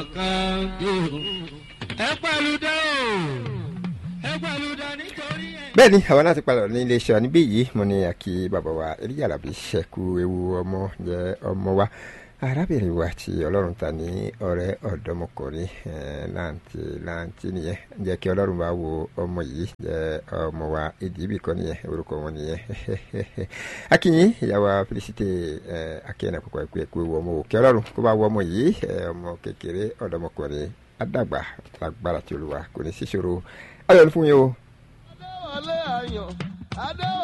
kan yóò ẹ pẹ̀lú dẹ́ o ẹ pẹ̀lú dẹ́ nítorí ẹ. bẹ́ẹ̀ ni àwọn láti palọ̀ ní iléeṣẹ́ níbí yìí mo ní àkí bàbá wa eléyà làbí ṣẹ́kù ewu ọmọ jẹ́ ọmọ wa arábìnrin wa tí ọlọ́run ta ní ọ̀rẹ́ ọ̀dọ́mọkùnrin láǹtí láǹtí nìyẹn jẹ́ kí ọlọ́run bá wo ọmọ yìí jẹ́ ọmọ wa èdè ibì kan nìyẹn orúkọ wọn nìyẹn akínyìn ìyàwó felicite akínyìn àkókò ẹ̀kú ẹ̀kú ewu ọmọ òkè ọlọ́run kó bá wọ ọmọ yìí ọmọ kékeré ọ̀dọ́mọkùnrin adàgbà lágbára tí olúwa kò ní síṣòro ayọ̀ ní fún yín o. adéwọlé ayọ̀ adéwọlé.